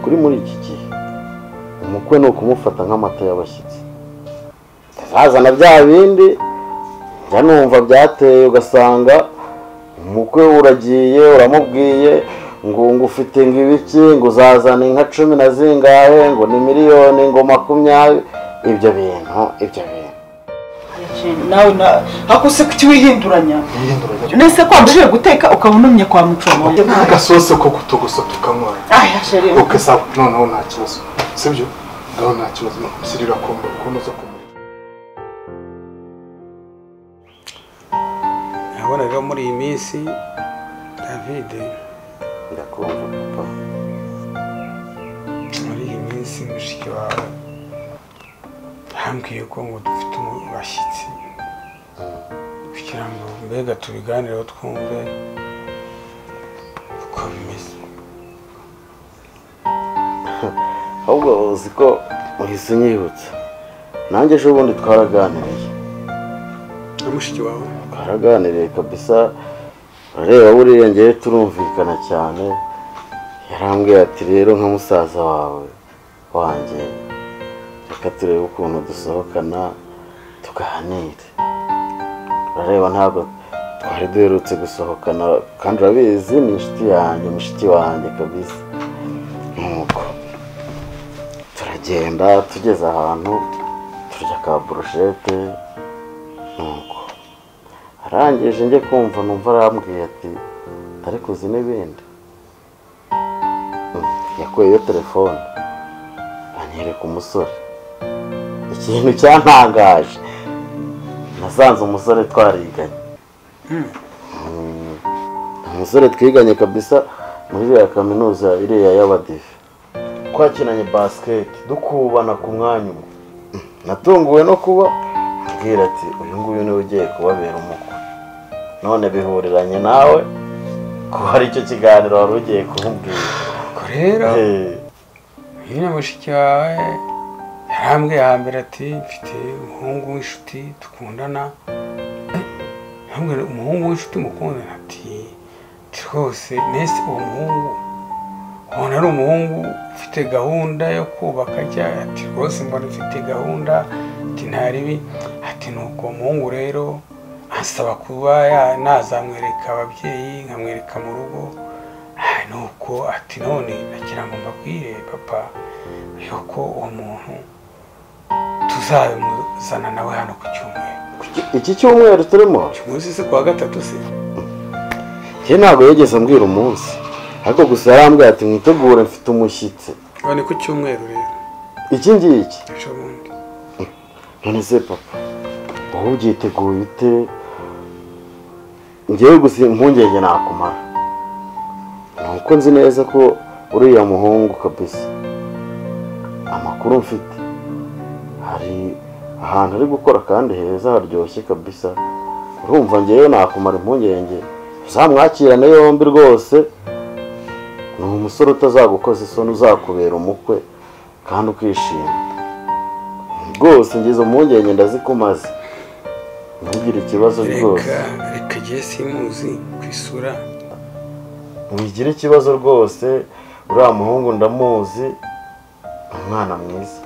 kuri muri iki gihe umukwe ni ukumufata nk'amata y'abashyitsi azana bya bindi njya numva byateye ugasanga umukwe uragiye uramubwiye ngo ufite ngo ibiki ngo uzazana inka cumi na zingahe ngo ni miliyoni ngo makumyabiri ibyo bintu ibyo bintu nawe na ariko se kuki wihinduranya nese ko wabashije guteka ukaba unumye kwa mucoma agasose ko kutugusa tukanywa aya sheri uke sawa noneho nta kibazo sibyo noneho nta kibazo nakumusirira kumwe kunoza kumwe urabona rero muri iyi minsi david ndakumva papa muri iyi minsi mushiki wawe yambwiye ko ngo dufite abashyitsi kugira ngo mbega tubiganireho twumve uko bimeze ahubwo uzi ko uhise unyibutsa nanjye ejo bundi twaraganiriye na mushiki wawe twaraganiriye kabisa urareba buriya ngewe turumvikana cyane yarambwiye ati rero nka musaza wawe wanjye reka turebe ukuntu dusohokana tuganire urareba ntabwo twari duherutse gusohokana kandi urabizi ni inshuti yanjye mushiki wanjye kabisa nuko turagenda tugeze ahantu turya ka burushete nuko arangije njye kumva numva arambwiye ati ariko uzi n'ibindi Mm, yakuyeyo telefone anyereka umusore ikintu cyantangaje nasanze umusore twariganye Mm, umusore twiganye kabisa muri iriya kaminuza iriya y'abadive twakinanye basiketi dukubana ku mwanya umwe natunguwe no kuba ambwira ati uyu nguyu niwe ugiye kubabera umukwe none bihuriranye nawe ko hari icyo kiganiro wari ugiye kumubwira ubwo rero Eh, uyu ni mushiki wawe yarambwiye hambere ati mfite umuhungu w'inshuti dukundana yambwira umuhungu w'inshuti mukundana ati "Ati rwose nese uwo muhungu ubona ari umuhungu ufite gahunda yo kubaka ajya ati rwose mbona ufite gahunda ati nta ribi ati nuko uwo muhungu rero asaba kuba ya- nazamwereka ababyeyi nkamwereka mu rugo Ah, nuko ati none nagira ngo mbabwire papa yuko uwo muntu tuzabimuzana nawe hano ku cyumweru iki- iki cyumweru turimo umunsi se kuwa gatatu se njye ntabwo yigeze ambwira umunsi ariko gusa yarambwira ati mwitegure mfite umushyitsi ubu ni ku cyumweru rero iki ngiki ejo bundi none se papa wowe ubyiteguye ute ngewe gusa impungenge nakumara nuko nzi neza ko uriya muhungu kabisa amakuru mfite hari ahantu ari gukora kandi heza haryoshye kabisa urumva ngewe nakumara impungenge uzamwakirane yombi rwose ni umusore utazagukoza isoni uzakubera umukwe kandi ukishima rwose ngize impungenge ndazikumaze ntugire ikibazo rwose reka reka igihe simuzi ku isura wigira ikibazo rwose uriya muhungu ndamuzi ni umwana mwiza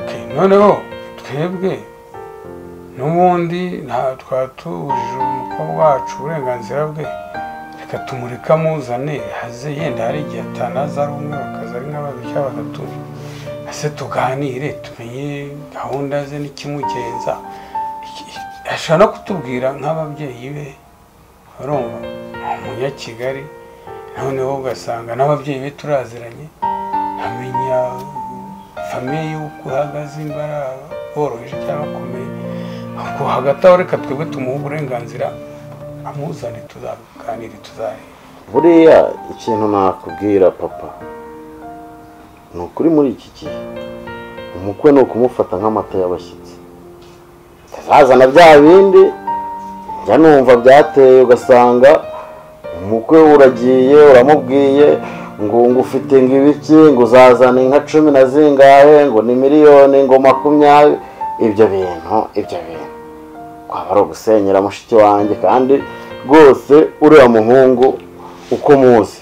Okay, noneho twebwe n'ubundi nta twatubujije umukobwa wacu uburenganzira bwe reka tumureke amuzane haze yenda hari igihe atanaza ari umwe bakaza ari nka babiri cyangwa batatu ese tuganire tumenye gahunda ze n'ikimugenza Iki- iki- ashobora no kutubwira nk'ababyeyi be urumva ni umunyakigali noneho ugasanga n'ababyeyi be turaziranye amenya famiye y'uko uhagaze imbara boroheje cyangwa bakomeye ubwo hagati aho reka twebwe tumuhe uburenganzira amuzane tuzaganire tuzareba buriya ikintu nakubwira papa ni ukuri muri iki gihe umukwe ni ukumufata nk'amata y'abashyitsi azazana bya bindi njya numva byateye ugasanga umukwe uragiye uramubwiye ngo ngo ufite ngo ibiki ngo uzazana inka cumi na zingahe ngo ni miliyoni ngo makumyabiri ibyo bintu ibyo bintu kwaba ari ugusenyera mushiki wanjye kandi rwose uriya muhungu uko muzi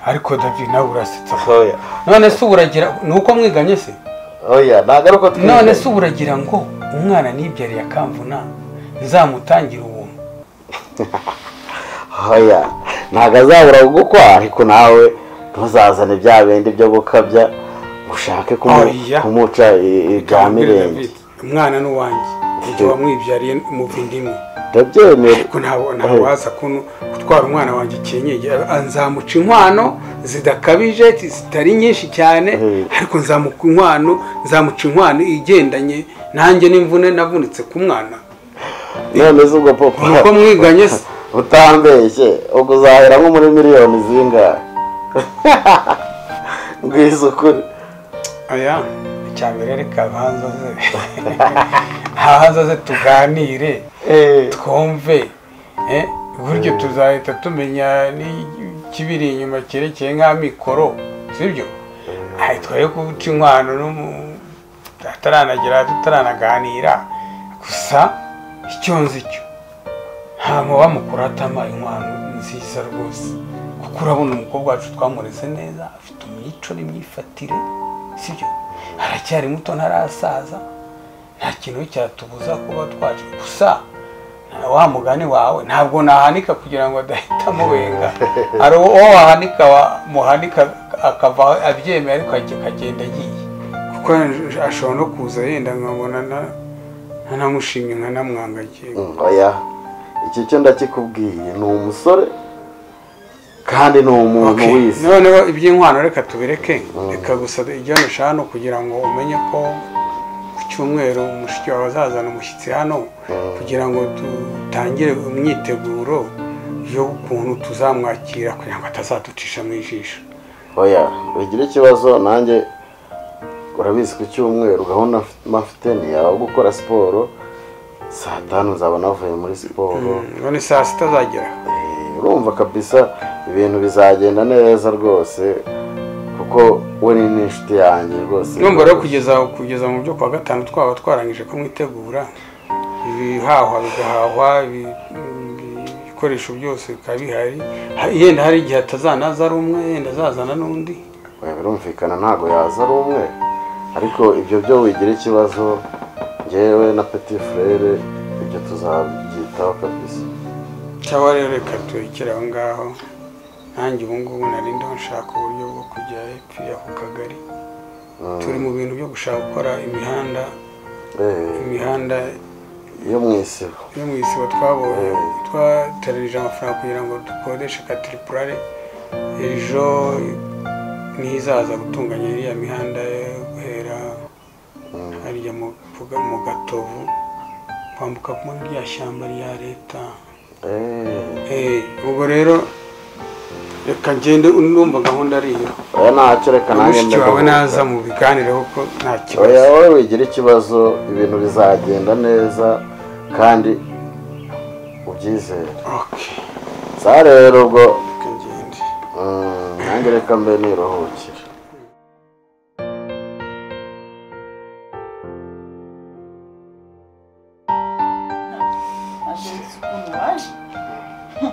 ariko david nawe urasetse oya none se ubu uragira ni uko mwiganye se oya ntabwo ari uko none se ubu uragira ngo umwana nibyariye akamvuna nzamutangire ubuntu oya ntabwo azabura gukwa ariko nawe ntuzazane bya bindi byo gukabya ushake kumu- Oya. kumuca i- ibya mirenge umwana ni uwanjye igihe wamwibyariye mu bindi imwe ndabyemera ko ntabwo ntabwo waza kuno gutwara umwana wanjye ikinyenge nzamuca inkwano zidakabije zitari nyinshi cyane Mm. ariko nzamuca inkwano nzamuca inkwano igendanye nanjye n'imvune navunitse ku mwana none se ubwo papa ni uko mwiganye se utambeshye ubwo uzahera nko muri miliyoni zingahe ngwiza ukuri aya icya mbere reka ahanza ze ahanza ze tuganire Eh, twumve eh, buryo tuzahita tumenya n'ikibiri inyuma cyerekeye nk'amikoro sibyo aho twaye guca inkwano n'umu- tutaranagera tutaranaganira gusa icyo nzi cyo nta muba mukuru atama inkwano nziza rwose kuko urabona umukobwa wacu twamureze neza afite imico n'imyifatire sibyo aracyari muto ntarasaza nta kintu cyatubuza kuba twaje gusa nta- wa mugani wawe ntabwo nahanika kugira ngo adahita amubenga hari uwo wahanika wa- muhanika akava abyemeye ariko ag- akagenda agiye kuko ashobora no kuza yenda nkabona na- nkanamushimye nkanamwangagiye mm, oya icyo cyo ndakikubwiye ni umusore kandi ni umuntu Okay, wisi noneho iby'inkwano reka tubireke reka gusa ijya eshanu kugira ngo umenye ko ku cyumweru umushiki wawe azazana umushyitsi hano kugira ngo dutangire imyiteguro y'ukuntu tuzamwakira kugira ngo atazaducisha mu ijisho oya wigira ikibazo nanjye urabizi ku cyumweru gahunda mf- mfite ni iyawe gukora siporo saa tanu nzaba navuye muri siporo none saa sita azagera Eh, urumva kabisa ibintu bizagenda neza rwose kuko we ni n'inshuti yanjye rwose numva rero kugeza kugeza mu byo kwa gatanu twaba twarangije kumwitegura ibihahwa bigahahwa ibi- ibi- ibikoresho byose bikaba bihari Ha- yenda hari igihe atazanaza ari umwe yenda azazana n'undi Oya, birumvikana ntabwo yaza ari umwe ariko ibyo byo wigira ikibazo ngewe na petit frere ibyo tuzabyitaho kabisa cyangwa rero reka turekere aho ngaho nanjye ubu ngubu nari ndiho nshaka uburyo bwo kujya hepfo ya ku kagari Mm. turi mu bintu byo gushaka gukora imihanda Eh, imihanda yo mu isibo yo mu isibo twabonye Mm. twataranije amafaranga kugira ngo dukodeshe katiripurare ejo niho izaza gutunganya iriya mihanda yo guhera harya mu Buga- mu gatovu kwambuka muri rya shyamba rya leta Eh, Eh, ubwo rero reka ngende numva gahunda ari iyo oya ntacyo reka nanjye mushiki wawe ndaguhuza. naza mu biganireho ko nta oya kibazo wowe wigira ikibazo ibintu bizagenda neza kandi ubyizere Okay, sa rero ubwo reka ngende mm, nanjye reka mbe niruhukire Ntabwo nzi ukuntu waje. Heh,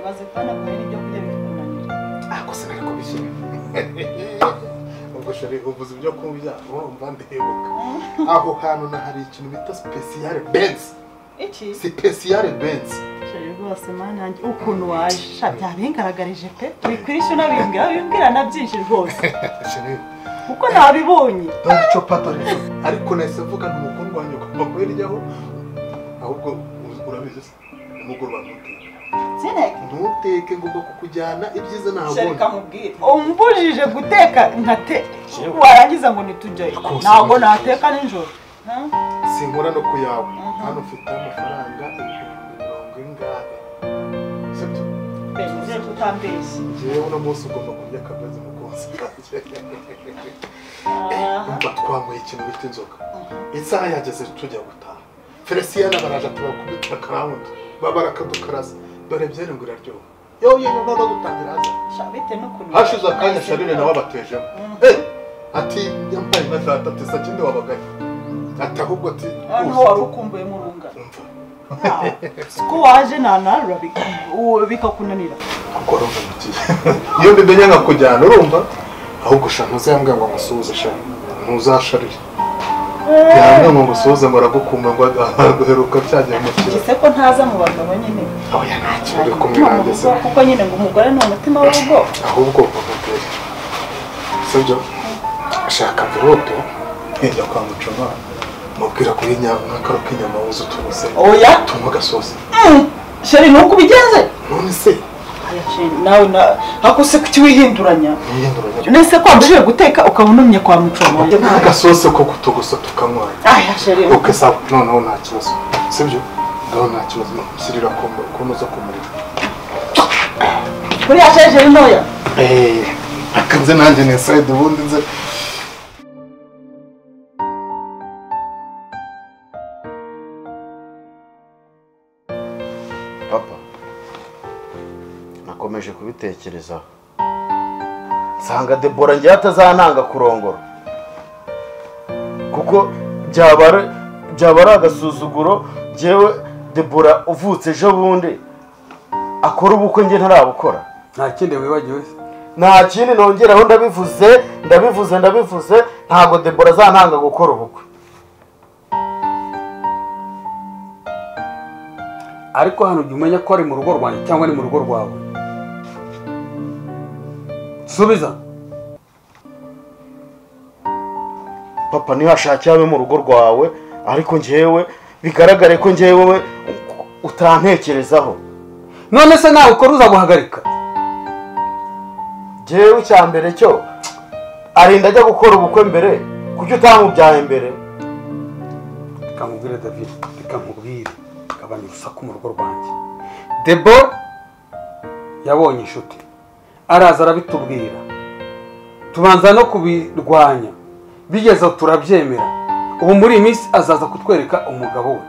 Umaze kubona ngo hari ibyo kurya bikumunanira. ako se nari kubishyira ubwo shari uvuze ibyo kurya urumva ndebuka aho hantu na hari ikintu bita sipesiyare benzi Iki? sipesiyare benzi Sheri rwose mwana wanjye, ukuntu waje sha byabingaragarije pe wikwirisha unabimbwira bimbwira na byinshi rwose shari kuko ntabibonye dore ico pato rero ariko nahise mvuga nti mukundwa wanjye ugomba kubiryaho ahubwo ur- urabizi se nimugoroba ntuteke sineke ntuteke ngomba kukujyana ibyiza sheri ntahabona kamubwire umbujije guteka nkate warangiza ngo nitujyayo Rwose ntabwo nibyo. nateka nijoro Huh? sinkora no ku yawe Mhm. hano ufite amafaranga ibihumbi mirongo ingahe sibyo pe nizere ko utambeshye njyewe uno munsi ugomba kurya akabenzi mu konsa kanjye Aha. mba twanyweye ikintu bita inzoga isaha yageze tujya gutaha felicien baraje tubakubita akarawundi babara akadukarasa dore byarengura ryoha yoye noneho dutangira haza Sha, bitewe n'ukuntu- hashize akanya sharire nawe abatejemo Eh, ati nyambaye nka data ati sakindi wabagaye ati ahubwo ati hano uzi- wari ukumbuye murunga umva siko waje nanarura bika- uwo bikakunanira akora umuziki iyo mbimenya nkakujyana urumva ahubwo sha ntuzambwira ngo ngusuhuze sha ntuzasharire yambwira ngo ngusuhuze ngo aragukumba ngo aheruka byagiye mu kirere gise ko ntaza mu bagabo nyine aho ya ntacyo uri kumwe umutima mu nanjye se rugo kuko nyine ngo umugore ni umutima w'urugo ahubwo mumutera sibyo shaka mvirope hirya kwa mucoma mubwira kuri inyama n'akaro k'inyama wuze utubuze oya tunywa agasosi sheri nuko ubigenze none se Oya, sheri, nawe na- hako se kuki wihinduranya yiyinduranya nese ko wabujije guteka ukabunumye kwa mucomo agasosi ko kutugusa tukanywa aya sheri ok sawa noneho nta kibazo sibyo noneho nta kibazo shyirira kunoza ku muriro kuriya sheri sheri ntoya reka nze nanjye ni insayidi ubundi nze papa nakomeje kubitekerezaho nsanga debora ngewe atazananga kurongora kuko byaba ari- byaba ari agasuzuguro ngewe debora uvutse ejo bundi akora ubukwe nge ntarabukora nta kindi wibagiwe se nta kindi nongeraho ndabivuze ndabivuze ndabivuze ntabwo debora azantanga gukora ubukwe ariko hano ujya umenya ko ari mu rugo rwanjye cyangwa ni mu rugo rwawe subiza papa ntihashakire abe mu rugo rwawe ariko ngewe bigaragare ko ngewe utantekerezaho none se nawe ukora uzaguhagarika ngewe icya mbere cyo arinda ajya gukora ubukwe mbere kuki utamubyaye mbere reka nkubwire david reka nkubwire gabanya urusaku mu rugo rwanjye debora yabonye inshuti araza arabitubwira tubanza no kubirwanya bigeze aho turabyemera ubu muri iyi minsi azaza kutwereka umugabo we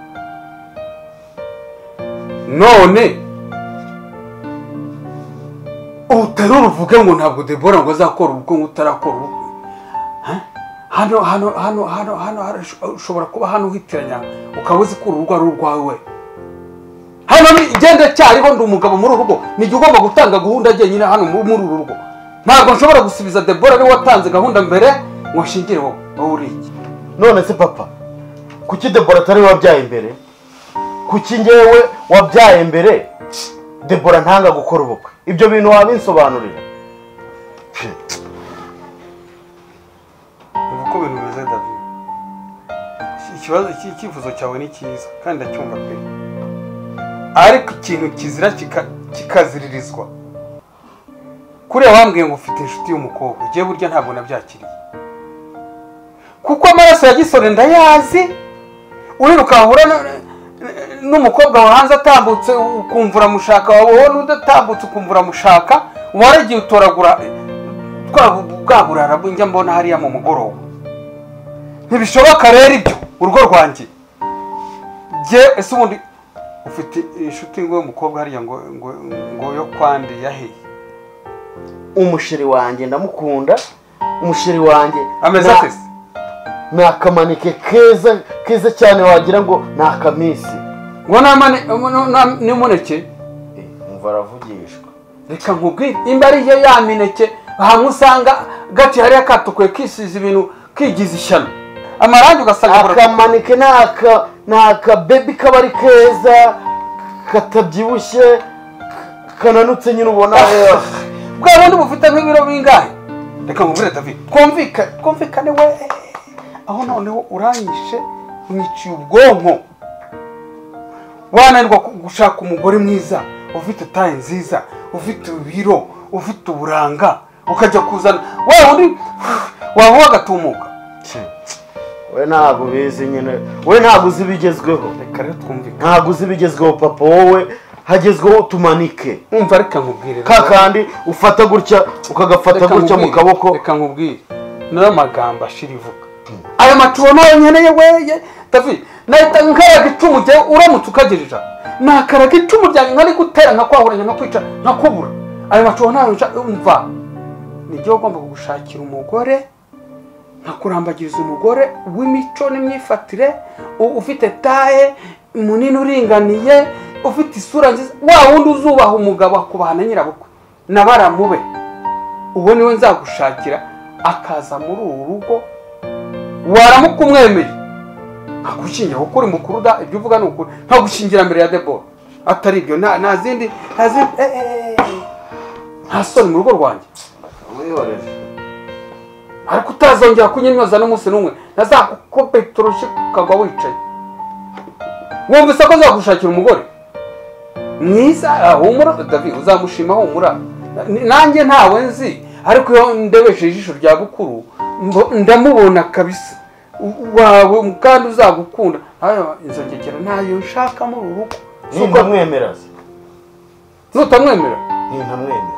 none uterura uvuge ngo ntabwo debora ngo azakora ubukwe ngo utarakora ubukwe hano hano hano hano hano hano, ushobora kuba hano uhitiranya ukaba uzi ko urugo ari urwawe hano ni- igenda cyariho ndi umugabo muri uru rugo nijya ugomba gutanga gahunda jyenyine hano mu- muri uru rugo ntabwo nshobora gusubiza debora niwe watanze gahunda mbere ngo nshingire wowe wowe uri iki none se papa kuki debora atari we wabyaye mbere kuki ngewe wabyaye mbere debora ntanga gukora ubukwe ibyo bintu wabinsobanurira ubu uko ibintu bimeze david ikibazo icyifuzo cyawe ni cyiza kandi ndacyumva pe ariko ikintu kizira kika- kikaziririzwa kuriya wambwiye ngo ufite inshuti y'umukobwa igiye burya ntabwo nabyakiriye kuko amaraso ya gisore ndayazi urira ukahura na- n'umukobwa wa hanze atambutse ukumva uramushaka wawe n'udatambutse ukumva uramushaka waragiye utoragura twa bwa burara njya mbona hariya mu mugoroba ntibishoboka rero ibyo urugo rwanjye jye ese ubundi ufite inshuti ngo y'umukobwa hariya ngo ngo ngo yo kwande yaheye umusheri wanjye ndamukunda umusheri wanjye ameze nta- ate se ni akamanike keza keza cyane wagira ngo ni akamisi ngo namane no- na- n'imuneke umva aravugishwa reka nkubwire imba ari yo ya mineke hamwe usanga gace hariya katukuye kisize ibintu kigize ishyano amarangi ugasanga akamanike ni aka ni akabebi kaba ari keza katabyibushye k- kananutse nyine ubona bwa bundi bufite nk'ibiro bingahe reka nkubwire david twumvikane twumvikane we aho noneho uranyishe unyiciye ubwonko wananirwa ku- gushaka umugore mwiza ufite taye nziza ufite ibiro ufite uburanga ukajya kuzana wa wundi waba wagatumuka we ntabwo ubizi nyine we ntabwo uzi ibigezweho reka rero twumvikane ntabwo uzi ibigezweho papa wowe hagezweho utumanike wumva reka nkubwire rero. ka kandi ufata gutya ukagafata Reka gutya mu nkubwire, kaboko reka nkubwire nayo magambo ashira ivuga aya macuho nayo nkeneye weye david nahita nkaraga icumu jyewe uramutse ukagerera nakaraga icumu ryanjye nkari gutera nkakwahuranya nkakwica nkakubura ayo macuho nayo nca- umva nijye ugomba gushakira umugore nkakurambagiriza umugore w'imico n'imyifatire u- ufite taye munini uringaniye ufite isura nziza wa wundi uzubaha umugabo akubahana nyirabukwe na baramube uwo niwe nzagushakira akaza muri uru rugo waramuka umwemeye nkagushingira kuko uri mukuru da ibyo uvuga ni ukuri nkagushingira mbere ya debora atari ibyo nta nta zindi nta zindi eh, eh, eh, eh. nta soni mu rugo rwanjye wihorere ariko utazongera kunyinyoza n'umunsi n'umwe ntazakukopeta urushyi ukagwa wicaye wumvise ko nzagushakira umugore mwiza ah, humura david uzamushima humura N- nanjye ntawe nzi ariko iyo ndebeshe ijisho rya bukuru mbo- ndamubona kabisa U- wawe kandi uzagukunda Ayo, inzogekera ntayo nshaka muri uru rugo nintamwemera se nutamwemera nintamwemera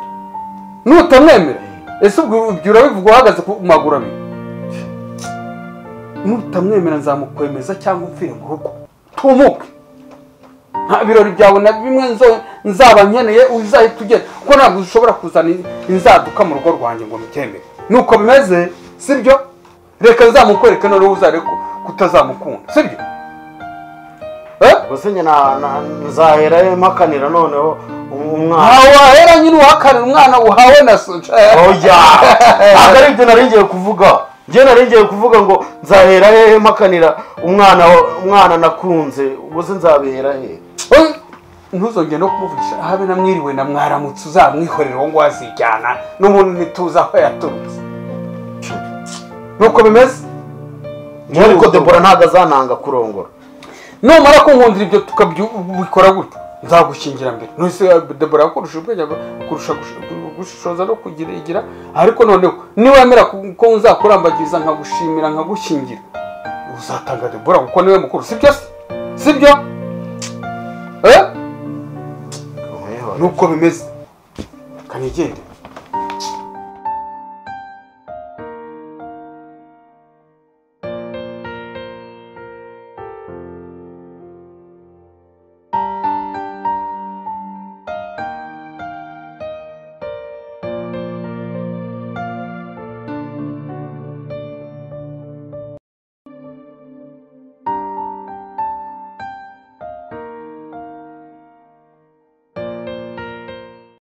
nutamwemera ese ubwo ibyo urabivuga uhagaze ku maguru abiri nutamwemera nzamukwemeza cyangwa upfire mu rugo tumuke nta birori byawe na bimwe nzo- nzaba nkeneye uzahita ugenda kuko ntabwo ushobora kuzana in- inzaduka mu rugo rwanjye ngo mbyemere nuko bimeze sibyo reka nzamukwereke noneho uzare ko- kutazamukunda sibyo eh? gusa nyine na- na- nzahera mpakanira noneho umwana ntawe wahera nyine uhakanira umwana uhawe na soja oya ntabwo ari ibyo nari ngiye kuvuga njye nari ngiye kuvuga ngo nzahera hehe mpakanira umwana wa- umwana nakunze ubuse nzabihera hehe Oye, ntuzongere no kumuvugisha habe na mwiriwe na mwaramutse uzamwihorera uwo ngwa azijyana n'ubundi ntituzi aho yaturutse nuko bimeze njye ariko debora ntabwo azananga kurongora numara kunkundira ibyo tukabikora gutyo nzagushingira mbere nose debora kurusha ubwenge kurusha gush- gushishoza no kugira igira ariko noneho niwemera ku- ko nzakurambagiriza nkagushimira nkagukingira uzatanga debora kuko niwe mukuru sibyo se sibyo eh Mwihorere. nuko bimeze kanigende